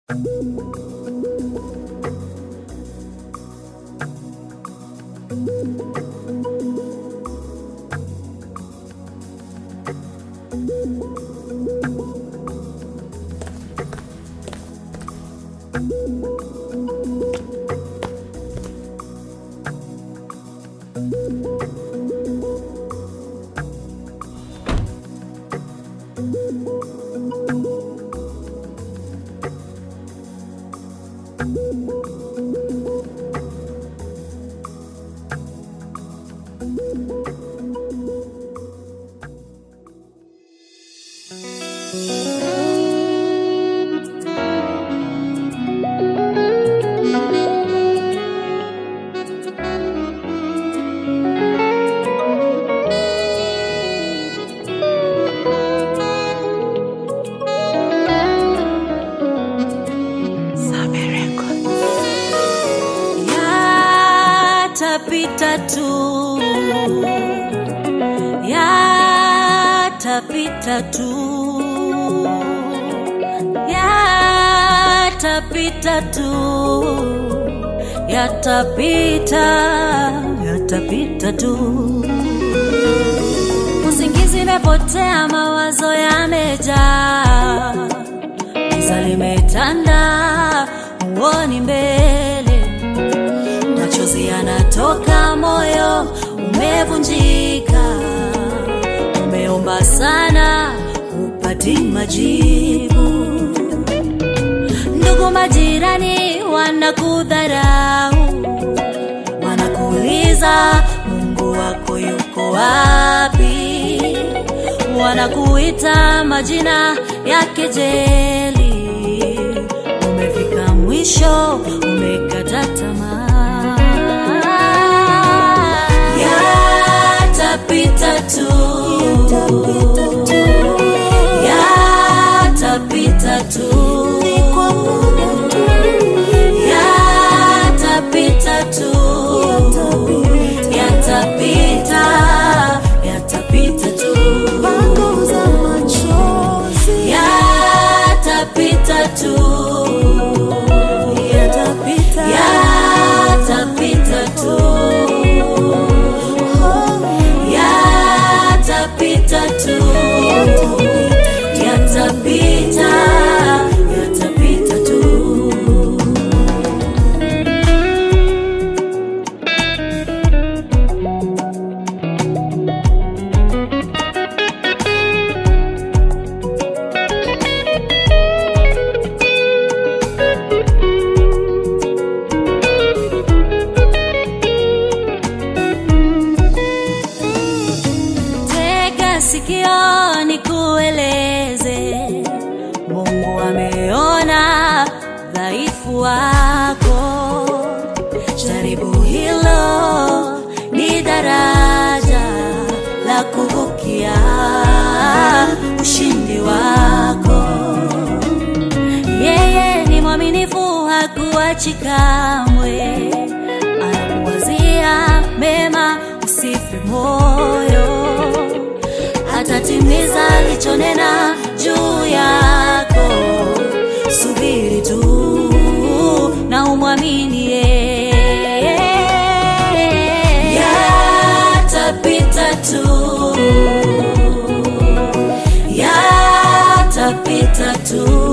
Yatapita tu, yatapita tu, yatapita tu, yatapita, yatapita tu. Usingizi imepotea, mawazo yamejaa, giza limetanda, huoni mbele machozi yanatoka, moyo umevunjika, umeomba sana, upati majibu. Ndugu majirani wanakudharau, wanakuuliza Mungu wako yuko wapi? Wanakuita majina ya kejeli, umefika mwisho, umekata tamaa. Yatapita tu, yatapita tu, yatapita tu, yatapita, yatapita tu, yatapita tu, yatapita, yatapita tu, yatapita tu, yatapita, yatapita tu. Tega sikio nikueleze, Mungu ameona dhaifu wako. Jaribu hilo, ni daraja la kuvukia ushindi wako. Yeye ni mwaminifu, hakuachi kamwe, anakuwazia mema, usife moyo atatimiza alichonena juu yako. Subiri tu na umwamini yeye. Yatapita tu, yatapita tu,